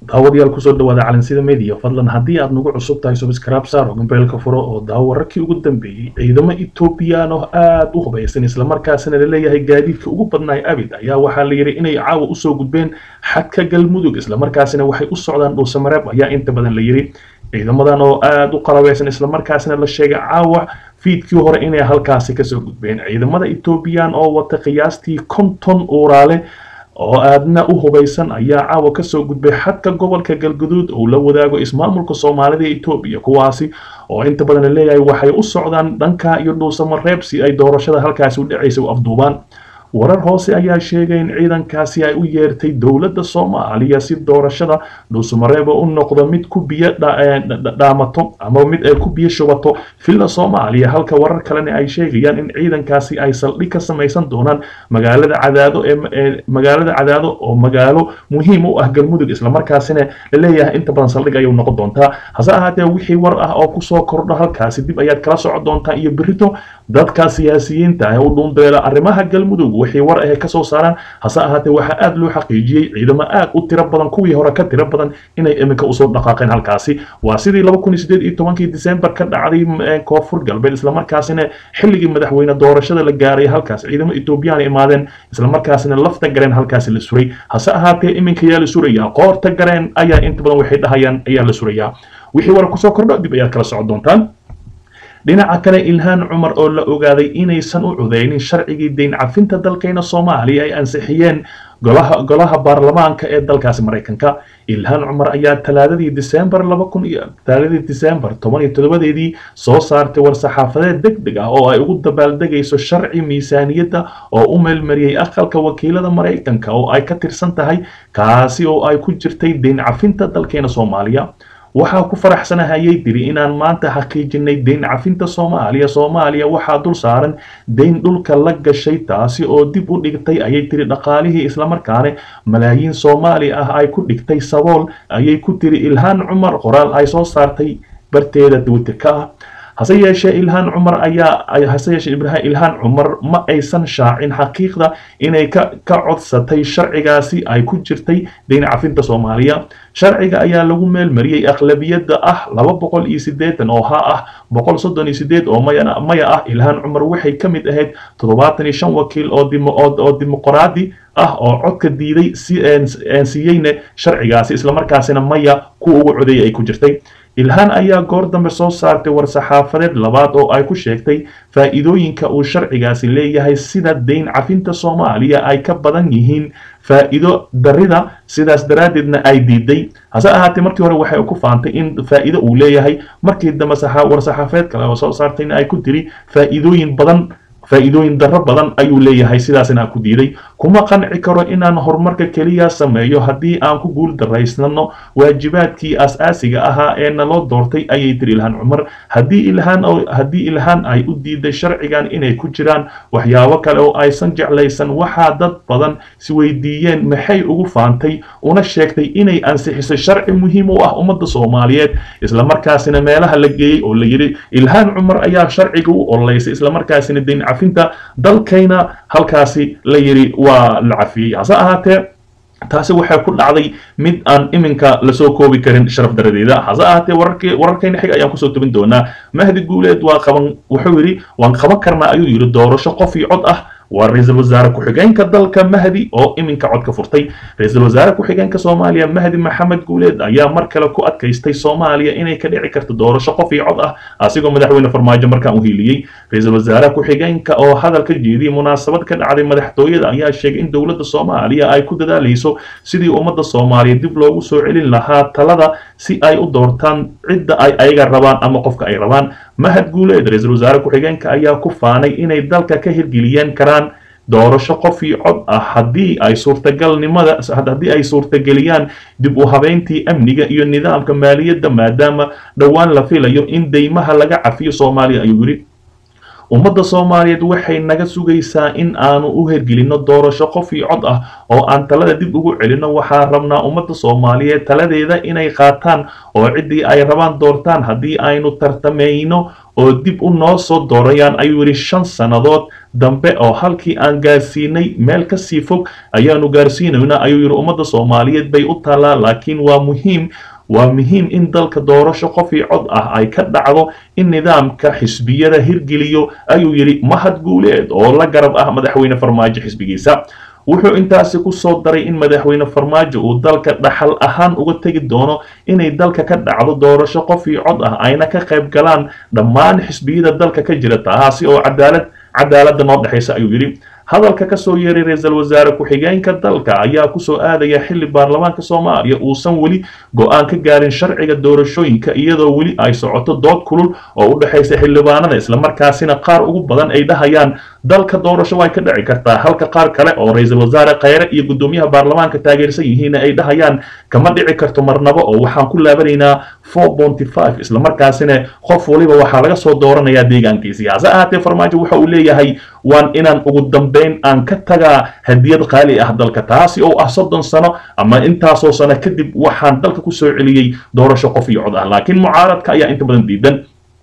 daawadayaal kusoo dhawaada calansida media fadlan haddii aad nagu cusub tahay subscribe saar oo gambeelka furo oo daawo wararkii ugu dambeeyey ciidamo etoobiyaan oo aada u hubaysan islamarkaasina laleeyahay gaadiidka ugu badnaay abid ayaa waxaa la yidhi inay caawa usoo gudbeen xadka galmudug islamarkaasina waxay u socdaan dhuusamareeb ayaa inta badan la yidhi ciidamadan oo aada u qalabeysan islamarkaasina la sheegay caawa fiidkii hore inay halkaasi kasoo gudbeen ciidamada etoobiyaan oo wata qiyaastii konton uuraale oo aadna u hubaysan ayaa caawa kasoo gudbay xadka gobolka galguduud uu la wadaago ismaamulka soomaalida etoobiya kuwaasi oo inta badan la leeyahay waxay u socdaan dhanka iyo dhuusamareeb si ay doorashada halkaasi u dhacaysa u afduubaan warar hoose ayaa sheegay in ciidankaasi ay u yeertay dowladda soomaaliya si doorashada dhuusamareeb u noqdo mid ku biyo dhaamato ama mid ay ku biyo shubato villa soomaaliya halka warar kalena ay sheegayaan in ciidankaasi ay saldhig ka samaysan doonaan magaalada cadaado ee magaalada cadaado oo magaalo muhiim u ah galmudug islamarkaasina laleeyahay inta badan saldhig ayay noqon doontaa hase ahaatee wixii war ah oo kusoo kordho halkaasi dib ayaad kala socon doontaa iyo berito dadka siyaasiyiinta ah u dhuundeela arrimaha galmudug wixii war ahe kasoo saaraan hase ahaatee waxaa aada loo xaqiijiyey ciidamo aad u tiro badan kuwii hore ka tiro badan inay iminka usoo dhaqaaqeen halkaasi waa sidii laba kun iyo sideed iyo tobankii december ka dhacday koonfur galbeed islamarkaasina xilligii madaxweyne doorashada la gaaray halkaas ciidamo etoobiyaan imaadeen islamarkaasina lafta gareen halkaasi la suray hase ahaatee iminka ayaa la surayaa qoorta gareen ayaa inta badan waxay dhahayaan ayaa la surayaa wixii war kusoo kordho dib ayaad kala socon doontaan dhinaca kale ilhaan cumar oo la ogaaday inaysan u cudeynin sharcigii deyn cafinta dalkayna soomaaliya ay ansixiyeen golaha golaha baarlamaanka ee dalkaasi maraykanka ilhaan cumar ayaa talaadadii disembar laba kun iyo talaadadii disembar toban iyo toddobadeedii soo saartay war-saxaafadeed deg deg ah oo ay ugu dabaaldegayso sharci miisaaniyadda oo u meelmariyey aqalka wakiilada maraykanka oo ay ka tirsan tahay kaasi oo ay ku jirtay deyn cafinta dalkeena soomaaliya waxaa ku faraxsanahayay tiri inaan maanta xaqiijinay deyn cafinta soomaaliya soomaaliya waxaa dul saaran deyn dhulka la gashay taasi oo dib u dhigtay ayay tiri dhaqaalihii islamarkaane malaayiin soomaali ah ay ku dhigtay sabool ayay ku tiri ilhaan cumar qoraal ay soo saartay barteeda twitterka ah hase yeeshee ilhaan cumar ayaa hase yeeshee ibraahim ilhaan cumar ma aysan shaacin xaqiiqda inay ka ka codsatay sharcigaasi ay ku jirtay deyn cafinta soomaaliya sharciga ayaa lagu meelmariyey aqlabiyadda ah laba boqol iyo siddeetan oo ha ah boqol soddon iyo siddeed oo maya maya ah ilhaan cumar waxay ka mid ahayd toddobaatan iyo shan wakiil oo dimo oo dimuqraadi ah oo codka diiday si siiyeyna sharcigaasi islamarkaasina maya kuwa ugu codeeyay ay ku jirtay ilhaan ayaa goor dambe soo saartay war-saxaafadeed labaad oo ay ku sheegtay faa'iidooyinka uu sharcigaasi leeyahay sida deyn cafinta soomaaliya ay ka badan yihiin faa'iido darida sidaas daraaddeedna ay diiday hase ahaatee markii hore waxay ku faantay in faa'iido uu leeyahay markii dambe war-saxaafadeed kale oo soo saartayna ay ku tiri faa'iidooyin badan faa'iidooyin darro badan ayuu leeyahay sidaasina ku diiday kuma qanci karo inaan horumarka keliya sameeyo haddii aan ku guul daraysnano waajibaadkii as-aasiga ahaa ee naloo doortay ayay tiri ilhaan cumar haddii ilhaan haddii ilhaan ay u diiday sharcigan inay ku jiraan waxyaabo kale oo aysan jeclaysan waxaa dad badan isweydiiyeen maxay ugu faantay una sheegtay inay ansixisay sharci muhiim u ah ummadda soomaaliyeed islamarkaasina meelaha la geeyey oo la yidhi ilhaan cumar ayaa sharciga u ololeysay islamarkaasina deyn cafinta dalkayna halkaasi la yidhi waa la cafiyey hase ahaatee taasi waxay ku dhacday mid aan iminka lasoo koobi karin sharaf daradeeda hase ahaatee wararkii wararkayna xig ayaan kusoo tobin doonaa mahdi guuleed waa qaban wuxuu yidhi waan qaban karnaa ayuu yidhi doorasho qof iyo cod ah waa ra-iisul wasaare ku-xigeenka dalka mahdi oo iminka codka furtay ra-iisul wasaare ku-xigeenka soomaaliya mahdi maxamed guuleed ayaa mar kale ku adkaystay soomaaliya inay ka dhici karto doorasho qof iyo cod ah asigoo madaxweyne farmaajo markaan u hiiliyey ra-iisul wasaare ku-xigeenka oo hadal ka jeediyey munaasabad ka dhacday madaxtooyada ayaa sheegay in dowladda soomaaliya ay ku dadaalayso sidii ummadda soomaaliya dib loogu soo celin lahaa talada si ay u doortaan cidda ay ayaga rabaan ama qofka ay rabaan mahad guuleed ra-iisul wasaare ku-xigeenka ayaa ku faanay inay dalka ka hirgeliyeen karaan doorasho qof iyo cod ah haddii ay suurtagalnimada haddii ay suurtageliyaan dib u habeyntii amniga iyo nidaamka maaliyadda maadaama dhowaan la filayo in deymaha laga cafiyo soomaaliya ayuu yidhi ummadda soomaaliyeed waxay naga sugaysaa in aanu u hergelinno doorasho qof iyo cod ah oo aan talada dib ugu celinno waxaa rabnaa ummadda soomaaliyeed taladeeda inay qaataan oo ciddii ay rabaan doortaan haddii aynu tartamayno oo dib u noo soo doorayaan ayuu yidhi shan sannadood dambe oo halkii aan gaarsiinay meel kasii fog ayaanu gaarsiinaynaa ayuu yidhi ummadda soomaaliyeed bay u taallaa laakiin waa muhiim waa muhiim in dalka doorasho qof io cod ah ay ka dhacdo in nidaamka xisbiyada hirgeliyo ayuu yidhi mahad guuleed oo la garab ah madaxweyne farmaajo xisbigiisa wuxuu intaasi ku soo daray in madaxweyne farmaajo uu dalka dhaxal ahaan uga tegi doono inay dalka ka dhacdo doorasho qof io cod ah ayna ka qayb galaan dhammaan xisbiyada dalka ka jira taasi oo cadaalad cadaaladda noo dhexaysa ayuu yidhi hadalka kasoo yeeray ra-iisul wasaare ku-xigeenka dalka ayaa kusoo aadaya xilli baarlamaanka soomaaliya uusan weli go-aan ka gaarin sharciga doorashooyinka iyadoo weli ay socoto dood kulul oo u dhexaysa xildhibaanada islamarkaasina qaar ugu badan ay dhahayaan dalka doorasho way ka dhici kartaa halka qaar kale oo ra-iisul wasaare kheyre iyo guddoomiyaha baarlamaanka taageersan yihiin ay dhahayaan kama dhici karto marnabo oo waxaan ku laabanaynaa four bonty five islamarkaasina qof waliba waxaa laga soo dooranayaa deegaankiisi hase ahaatee farmaajo waxa uu leeyahay waan inaan ugu dambeyn aan ka tagaa hadiyad qaali ah dalka taasi oo ah soddon sano ama intaasoo sano kadib waxaan dalka kusoo celiyey doorasho qof iyo cod ah laakiin mucaaradka ayaa inta badan diidan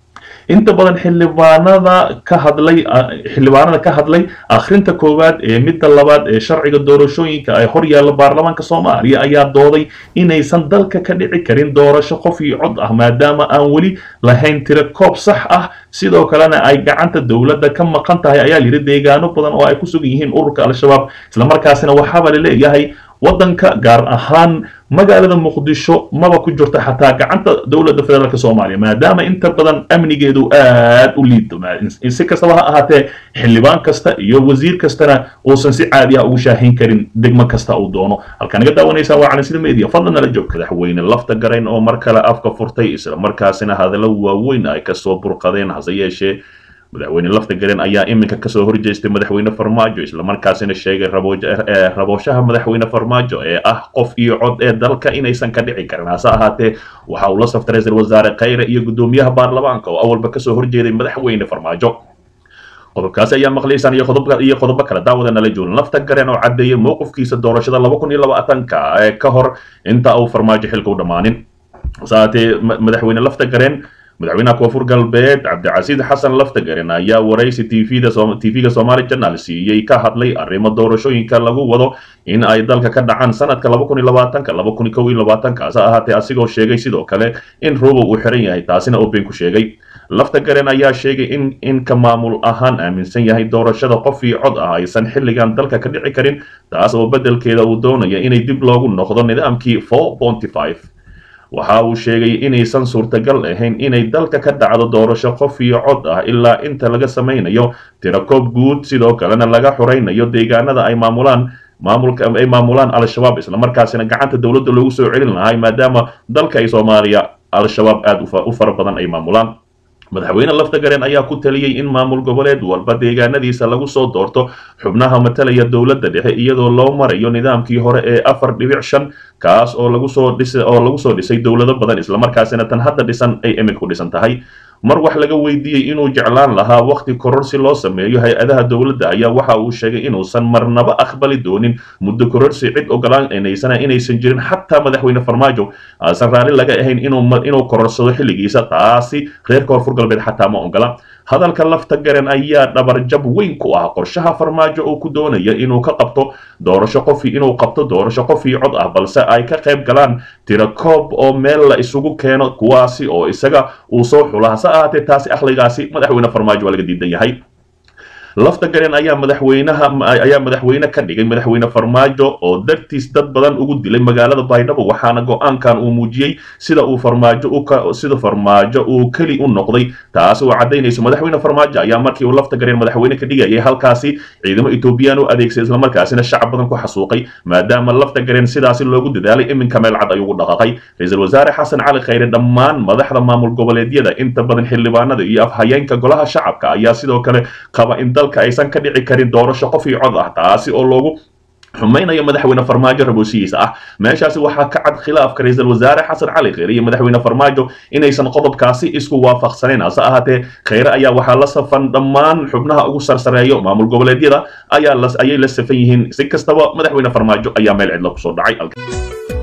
inta badan xildhibaanada ka hadlay xildhibaanada ka hadlay akhrinta koowaad ee midda labaad ee sharciga doorashooyinka ay hor yaalla baarlamaanka soomaaliya ayaa dooday inaysan dalka ka dhici karin doorasho qof iyo cod ah maadaama aan weli lahayn tiro koob sax ah sidoo kalena ay gacanta dowladda ka maqan tahay ayaa yidhi deegaano badan oo ay ku sugan yihiin ururka al-shabaab islamarkaasina waxaaba la leeyahay waddanka gaar ahaan magaalada muqdisho maba ku jirto xataa gacanta dowladda federaalk soomaaliya maadaama inta badan amnigeedu aad u liito si kastaba ha ahaatee xildhibaan kasta iyo wasiir kastana uusan si caadi ah ugu shaahin karin degmo kasta uu doono halkaan naga daawanaysaan waa calansida media fadlan nala joog madaxweyne lafta garayn oo mar kale afka furtay islamarkaasina hadallo waaweyn ay kasoo burqadeen hase yeeshee madaxweyne lafta garen ayaa iminka kasoo horjeestay madaxweyne farmaajo islamarkaasina sheegay rabooshaha madaxweyne farmaajo ee ah qof iyo cod ee dalka inaysan ka dhici karin hase ahaatee waxa uu la saftay ra-iisul wasaare kheyre iyo guddoomiyaha baarlamaanka oo awalba kasoo horjeeday madaxweyne farmaajo qodobkaasi ayaa maqlaysaan iyo iyo qodobo kale daawada nala joogin lafta garen oo caddeeyay mowqifkiisa doorashada laba kun iyo labaatanka ee ka hor inta uu farmaajo xilka u dhammaanin hase ahaatee madaxweyne lafta garen madaxweynaha koonfur galbeed cabdicasiid xasan laftagaren ayaa waraysi tvda tv-ga somaali janal siiyey ka hadlay arrimo doorashooyinka lagu wado in ay dalka ka dhacaan sanadka laba kun iyo labaatanka laba kun iyo kow iyo labaatanka hase ahaatee asigoo sheegay sidoo kale in rubow uu xiran yahay taasina oo been ku sheegay laftagaren ayaa sheegay in inka maamul ahaan aaminsan yahay doorashada qof iyo cod ah aysan xilligan dalka ka dhici karin taas oo beddelkeeda uu doonaya inay dib loogu noqdo nidaamkii four bonty five waxa uu sheegay inaysan suurtagal ahayn inay dalka ka dhacdo doorasho qof iyo cod ah ilaa inta laga samaynayo tirakoob guud sidoo kalena laga xuraynayo deegaanada ay maamulaan maamulka ay maamulaan al-shabaab islamarkaasina gacanta dowladda loogu soo celin lahay maadaama dalka ay soomaaliya al-shabaab aada u fara badan ay maamulaan madaxweyne laftagaren ayaa ku taliyey in maamul goboleed walba deegaanadiisa lagu soo doorto xubnaha matalaya dowladda dhexe iyadoo loo marayo nidaamkii hore ee afar dhibic shan kaas oo lagu soo dhisa oo lagu soo dhisay dowlado badan islamarkaasina tan hadda dhisan ay iminka ku dhisan tahay mar wax laga weydiiyey inuu jeclaan lahaa wakhti koror si loo sameeyo hay-adaha dowladda ayaa waxa uu sheegay inuusan marnaba aqbali doonin muddo kororsi cid ogolaanaysana inaysan jirin xataa madaxweyne farmaajo aasan raalli laga ahayn inuu kororsado xilligiisa taasi reer koonfur galbeed xataa ma ogola hadalka lafta garen ayaa dhabarjab weyn ku ah qorshaha farmaajo oo ku doonaya inuu ka qabto doorasho qofi inuu qabto doorasho qof iyo cod ah balse ay ka qayb galaan tirakoob oo meel la isugu keeno kuwaasi oo isaga uu soo xula hase ahaatee taasi akhligaasi madaxweyne farmaajo waa laga diidan yahay lafta garen ayaa madaxweynaha ayaa madaxweyne ka dhigay madaxweyne farmaajo oo dartiis dad badan ugu dilay magaalada baydhabo waxaana go-aankan uu muujiyey sida uu farmaajo sida farmaajo uu keli u noqday taas oo caddaynayso madaxweyne farmaajo ayaa markii uu lafta garen madaxweyne ka dhigayay halkaasi ciidamo etoobiyaan u adeegsay islamarkaasina shacab badan ku xasuuqay maadaama lafta garen sidaasi loogu dadaalay iminka meel cad ayuu ugu dhaqaqay ra-iisul wasaare xasan cali khayre dhammaan madaxda maamul goboleedyada inta badan xildhibaanada iyo afhayeenka golaha shacabka ayaa sidoo kale qaba in dalka aysan ka dhici karin doorasho qof iyo cod ah taasi oo loogu xumaynayo madaxweyne farmaajo raboosihiisa ah meeshaasi waxaa ka cad khilaafka ra-iisul wasaare xasan cali kheyre iyo madaxweyne farmaajo inaysan qodobkaasi isku waafaqsanayn hase ahaatee kheyre ayaa waxaa la safan dhammaan xubnaha ugu sarsareeyo maamul goboleedyada ayaa ayay la safan yihiin si kastaba madaxweyne farmaajo ayaa meel cidla kusoo dhacay